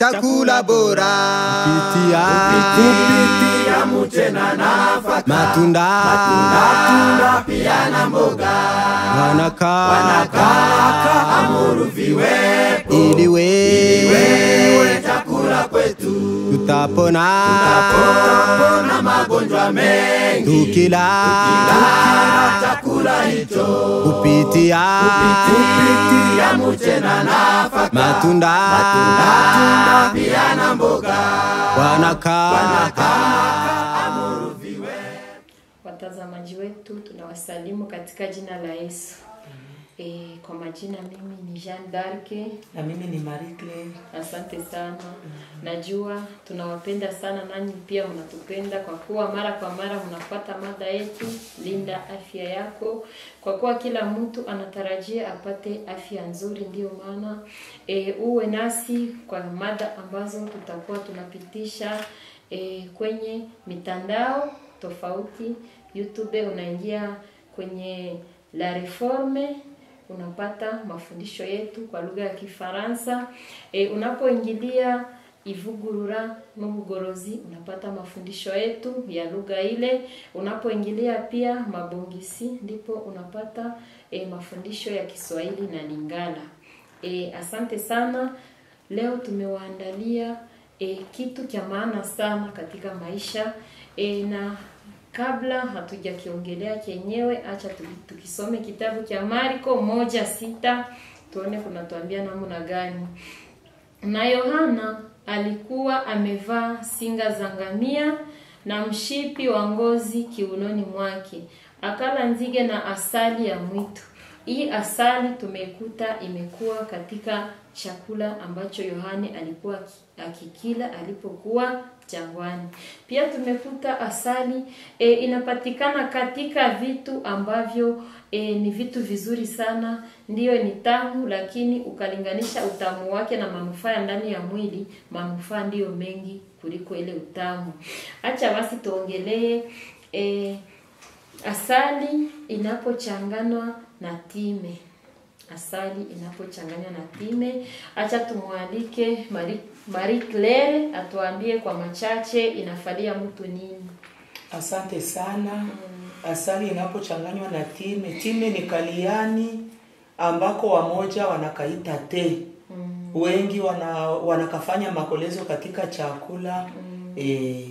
chakula bora kupitia kupitia mche na nafaka matunda matunda pia na mboga wanakaa wanakaka amuru viwepo ili wewe we chakula kwetu tutapona tapona magonjwa mengi tukila kila chakula hicho kupitia kupitia mche na nafaka matunda matunda pia na mboga wanakaa Watazamaji wetu tunawasalimu katika jina la Yesu. E, kwa majina mimi ni Jean d'Arc. na mimi ni Marie Claire. Asante sana. Najua tunawapenda sana, nanyi pia mnatupenda kwa kuwa mara kwa mara mnafuata mada yetu linda afya yako, kwa kuwa kila mtu anatarajia apate afya nzuri. Ndiyo maana e, uwe nasi kwa mada ambazo tutakuwa tunapitisha e, kwenye mitandao tofauti. YouTube unaingia kwenye La Reforme unapata mafundisho yetu kwa lugha ya Kifaransa. E, unapoingilia Ivugurura n'ubugorozi unapata mafundisho yetu ya lugha ile. Unapoingilia pia Mabongisi ndipo unapata e, mafundisho ya Kiswahili na Lingala. E, asante sana. Leo tumewaandalia e, kitu cha maana sana katika maisha e, na kabla hatujakiongelea chenyewe, acha tu- tukisome kitabu cha Marko moja sita tuone kunatuambia namna gani. Na Yohana alikuwa amevaa singa za ngamia na mshipi wa ngozi kiunoni mwake, akala nzige na asali ya mwitu. Hii asali tumeikuta imekuwa katika chakula ambacho Yohane alikuwa aki- akikila alipokuwa jangwani. Pia tumekuta asali e, inapatikana katika vitu ambavyo e, ni vitu vizuri sana, ndiyo ni tamu, lakini ukalinganisha utamu wake na manufaa ya ndani ya mwili, manufaa ndiyo mengi kuliko ile utamu. Acha basi tuongelee e, asali inapochanganywa na time asali inapochanganywa na time. Acha tumwalike Marie, Marie Claire atuambie kwa machache inafalia mtu nini. Asante sana. Asali inapochanganywa na time, time ni kaliani ambako wamoja wanakaita te. Wengi wana, wanakafanya makolezo katika chakula eh.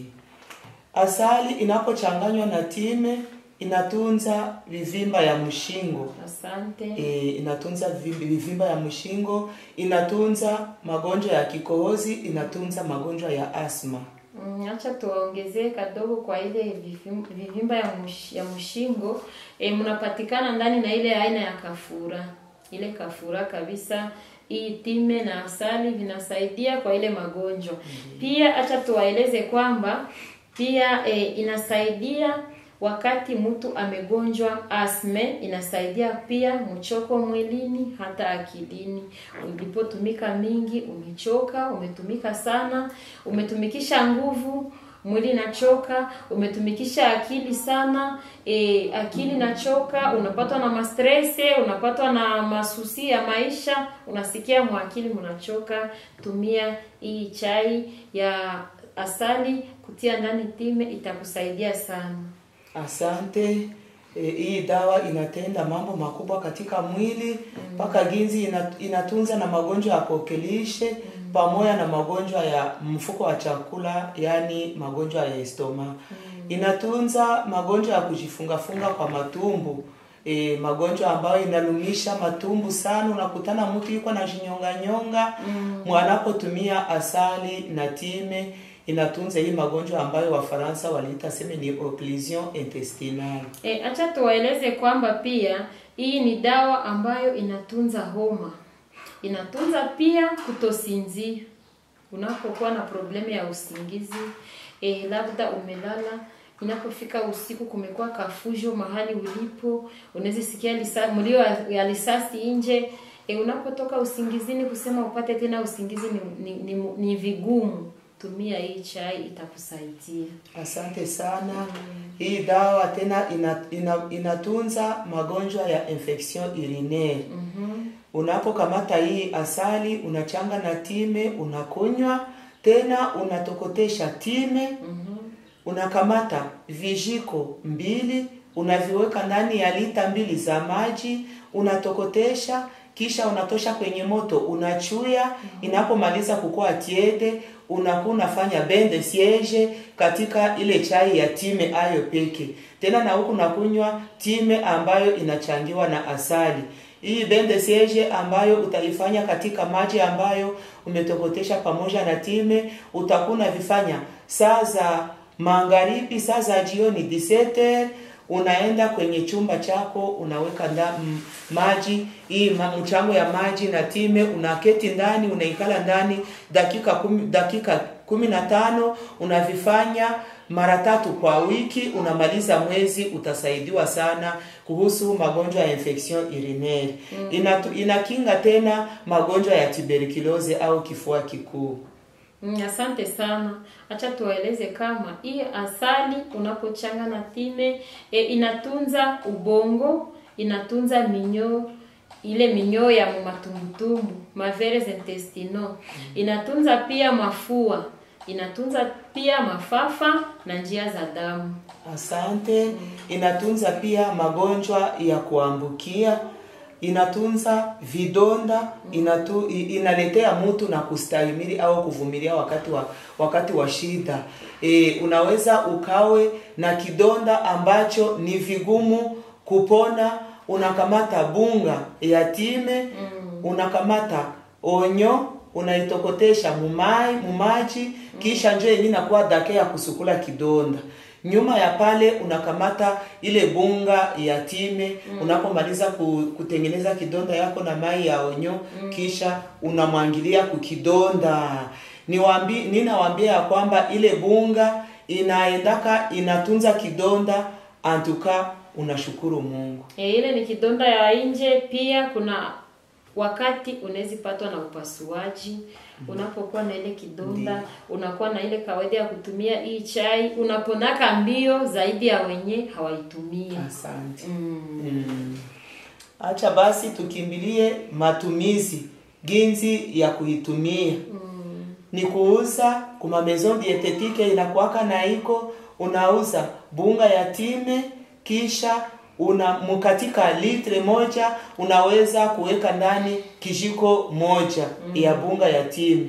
Asali inapochanganywa na time inatunza vivimba ya mshingo. Asante. e, inatunza vivimbi- vivimba ya mshingo, inatunza magonjwa ya kikohozi, inatunza magonjwa ya asma. Mm, acha tuwaongezee kadogo kwa ile vivim- vivimba ya, mush, ya mshingo e, mnapatikana ndani na ile aina ya kafura, ile kafura kabisa. Hii time na asali vinasaidia kwa ile magonjwa. Pia acha tuwaeleze kwamba pia e, inasaidia wakati mtu amegonjwa asme, inasaidia pia mchoko mwilini hata akilini. Ulipotumika mingi, umechoka, umetumika sana, umetumikisha nguvu mwili inachoka, umetumikisha akili sana e, akili inachoka, unapatwa na mastrese, unapatwa na masusi ya maisha, unasikia mwakili mnachoka. Tumia hii chai ya asali kutia ndani time, itakusaidia sana. Asante. E, hii dawa inatenda mambo makubwa katika mwili mpaka ginzi ina, inatunza na magonjwa ya kokelishe pamoja na magonjwa ya mfuko wa chakula, yani magonjwa ya estoma. Inatunza magonjwa ya kujifungafunga kwa matumbu. E, magonjwa ambayo inalumisha matumbu sana, unakutana mtu yuko na jinyonga nyonga mwanapotumia asali na time inatunza hii magonjwa ambayo Wafaransa waliita seme ni occlusion intestinale. E, acha tuwaeleze kwamba pia hii ni dawa ambayo inatunza homa, inatunza pia kutosinzia. Unapokuwa na problemu ya usingizi e, labda umelala, inapofika usiku kumekuwa kafujo mahali ulipo, unaweza sikia lisa, mlio ya- ya risasi nje e, unapotoka usingizini kusema upate tena usingizi ni, ni, ni, ni vigumu. Tumia hii chai itakusaidia. Asante sana. Hii dawa tena ina, ina, inatunza magonjwa ya infection urinaire. unapokamata hii asali unachanga na time unakunywa tena unatokotesha time unakamata vijiko mbili unaviweka ndani ya lita mbili za maji unatokotesha kisha unatosha kwenye moto unachuya inapomaliza kukua tiede unakuwa unafanya bende siege katika ile chai ya time ayo peke tena na huku nakunywa time ambayo inachangiwa na asali hii bende siege ambayo utaifanya katika maji ambayo umetokotesha pamoja na time utakuwa unavifanya saa za magharibi saa za jioni disete unaenda kwenye chumba chako unaweka nda, m, maji hii ma, mchango ya maji na time unaketi ndani unaikala ndani dakika kumi, dakika kumi na tano unavifanya mara tatu kwa wiki unamaliza mwezi utasaidiwa sana kuhusu magonjwa ya infection urinaire mm. Inatu, inakinga tena magonjwa ya tuberculose au kifua kikuu Mm, asante sana. Acha tuwaeleze kama hii asali unapochanga na time e, inatunza ubongo, inatunza minyoo ile minyoo ya matumbutumbu maveres intestino, inatunza pia mafua, inatunza pia mafafa na njia za damu. Asante. Inatunza pia magonjwa ya kuambukia, inatunza vidonda, inatu, i- inaletea mtu na kustahimili au kuvumilia wakati wa wakati wa shida. E, unaweza ukawe na kidonda ambacho ni vigumu kupona, unakamata bunga ya time, unakamata onyo unaitokotesha mumai mumaji kisha njo yenye inakuwa dake ya kusukula kidonda nyuma ya pale unakamata ile bunga ya time unapomaliza ku, kutengeneza kidonda yako na mai ya onyo kisha unamwangilia kukidonda niwaambi ninawaambia ya kwamba ile bunga inaendaka inatunza kidonda antuka unashukuru mungu E, ile ni kidonda ya nje. Pia kuna wakati unaweza patwa na upasuaji. Unapokuwa na ile kidonda, unakuwa na ile kawaida ya kutumia hii chai, unaponaka mbio zaidi ya wenye hawaitumia. asante Mm. Mm. Acha basi tukimbilie matumizi ginzi ya kuitumia Mm. ni kuuza kuma maison dietetike inakuwaka na iko unauza bunga ya time kisha una mkatika litre moja unaweza kuweka ndani kijiko moja ya bunga ya time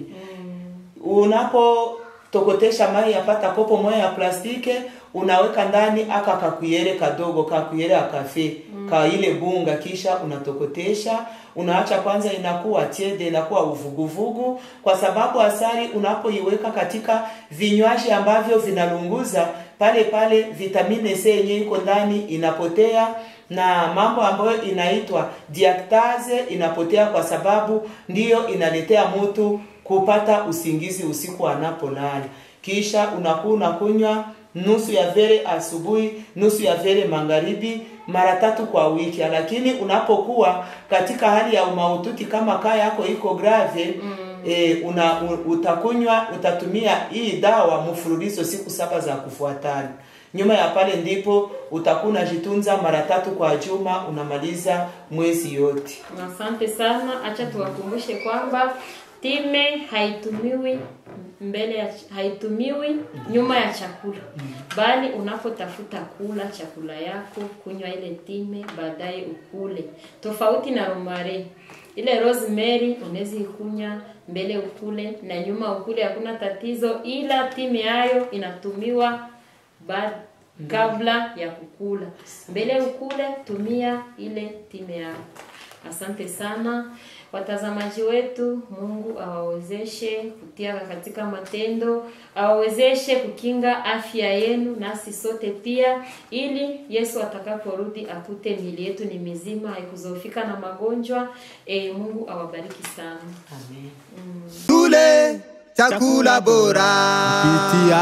unapotokotesha mai yapata kopo moja ya plastike unaweka ndani aka kakuyere kadogo kakuyere akafe mm. ka ile bunga kisha unatokotesha unaacha kwanza inakuwa tiede inakuwa uvuguvugu kwa sababu asali unapoiweka katika vinywaji ambavyo vinalunguza pale pale vitamine C yenye iko ndani inapotea na mambo ambayo inaitwa diactase inapotea kwa sababu ndiyo inaletea mtu kupata usingizi usiku anapolala kisha unakuwa unakunywa nusu ya vere asubuhi nusu ya vere magharibi mara tatu kwa wiki lakini unapokuwa katika hali ya umaututi kama kaa yako iko grave mm. e, una u- utakunywa utatumia hii dawa mfululizo siku saba za kufuatana nyuma ya pale ndipo utakuwa unajitunza mara tatu kwa juma unamaliza mwezi yote Asante sana. Acha tuwakumbushe kwamba time haitumiwi mbele ya haitumiwi nyuma ya chakula, bali unapotafuta kula chakula yako, kunywa ile time, baadaye ukule. Tofauti na romare, ile rosemary unaweza ikunya mbele ukule na nyuma ukule, hakuna tatizo, ila time hayo inatumiwa ba kabla ya kukula. Mbele ukule, tumia ile time yako. Asante sana watazamaji wetu. Mungu awawezeshe kutia katika matendo, awawezeshe kukinga afya yenu, nasi sote pia, ili Yesu atakaporudi akute miili yetu ni mizima, haikuzofika na magonjwa. E, Mungu awabariki sana. amen tule chakula bora kupitia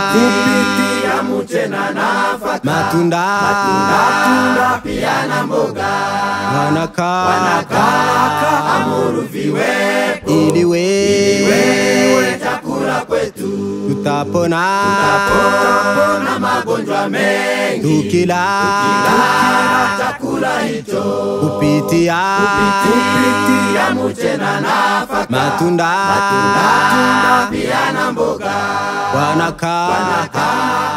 kupitia mche na nafaka matunda matunda pia na mboga wanaka wanakaka amuru viwepo ili we wewe chakula kwetu tuta tutapona tutapona magonjwa mengi tukila kila chakula hicho kupitia kupitia mche na nafaka matunda matunda pia na mboga wanakaa kama